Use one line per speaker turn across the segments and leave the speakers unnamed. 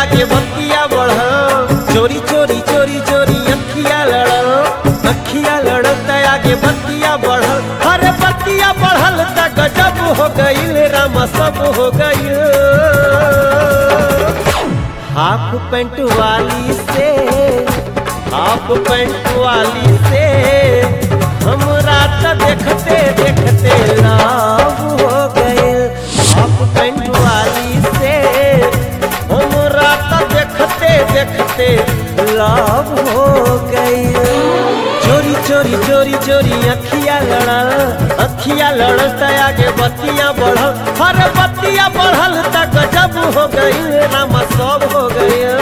आगे बतिया बढ़ल चोरी चोरी चोरी चोरी अखिया लड़ल अखिया लड़ल त आगे बतिया बढ़ल अरे बतिया बढ़ल त गजब हो गईल रामा सब हो गईल हाफ पेंट वाली से हाफ पेंट वाली से हमरा त देखते देखते लाभ हो गए हाफ पेंट वाली से हमरा त देखते देखते लाभ हो गए चोरी चोरी चोरी चोरी अखिया लड़ल अखिया लड़ल त आगे बतिया बढ़ल हर बतिया बढ़ल त गजब हो गई रामा सब हो गया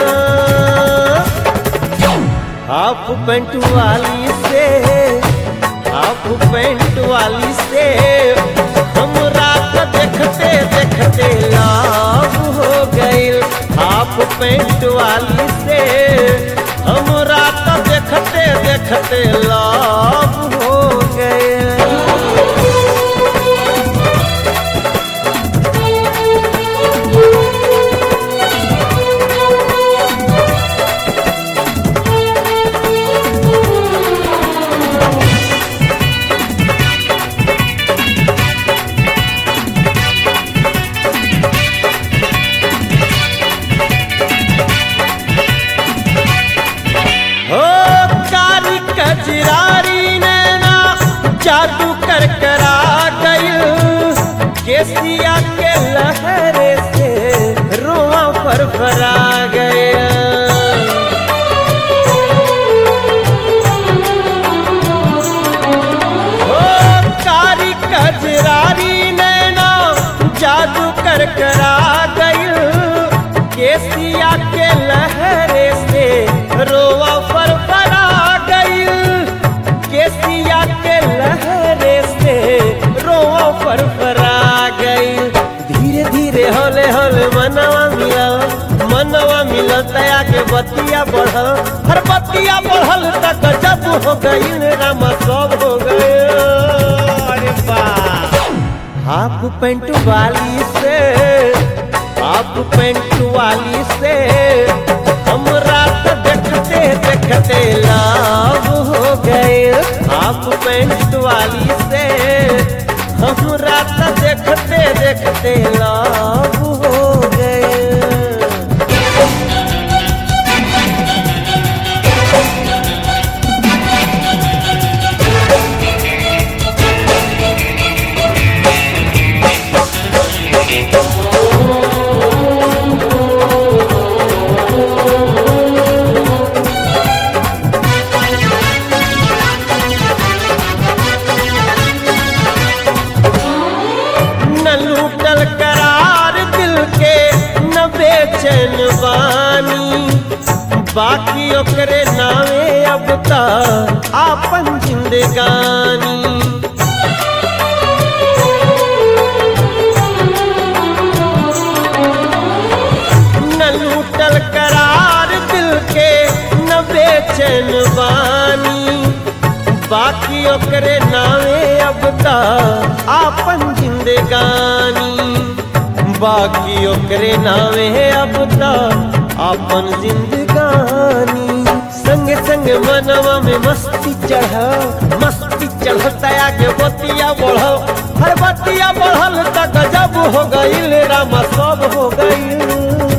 हाफ पेंट वाली से हाफ पेंट वाली से हम रात देखते देखते लाभ हो गई हाफ पेंट वाली से हम रात देखते देखते लाभ हो गए हो कारी कजरारी नैना जादू कर करा गई केसिया के लहरे से रोआ पर फरा गया हो कारी कजरारी नैना जादू कर करा गई केसिया के लहरे से रोवा पर फरा गई केसिया के लहरे से रोवा पर फरा गई धीरे धीरे होले होले मनवा मिला मनवा मिलल तया के बतिया बढ़ल हर बतिया बढ़ल तक जब हो गई रामा सब हो गए अरे वाह हाफ पेंट वाली से हाफ पेंट वाली से हम रात देखते देखते लाभ हो गए हाफ पेंट वाली से हम रात देखते देखते लाभ हो गए न लूटल करार दिल के न बेचैन बानी बाकी ओकरे नावे अब तक आपन जिंदगानी न लूटल करार दिल के न बेचैन बानी बाकी ओकरे नावे अब तक आपन जिंदगानी बाकी ओकरे नावे अब तक आपन जिंदगानी संग संग मनवा में मस्ती चढ़ मस्ती चढ़ता आगे बतिया बढ़ल हर बतिया बढ़ल त गजब हो गईल रामा सब हो गईल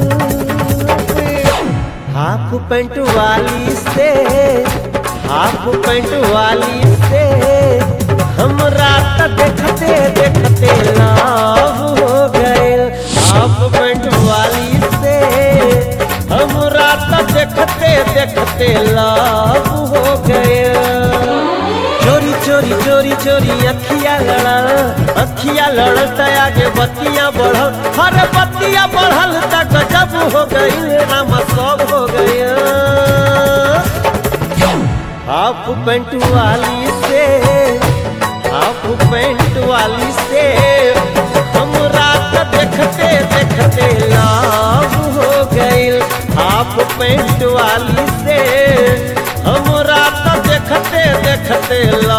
हाफ पेंट वाली से हाफ पेंट वाली से हम रात देखते देखते लाभ हो गए हाफ पेंट वाली से हम रात देखते देखते लाभ हो गए चोरी चोरी चोरी चोरी अखिया लड़ल अखिया लड़ल त आगे बतिया बढ़ल हर बतिया बढ़ल त गजब हो गई रामा सब हो गया हाफ पेंट वाली से हाफ पेंट वाली से हम रात देखते देखते लाभ हो गई हाफ पेंट वाली से हम रात देखते देखते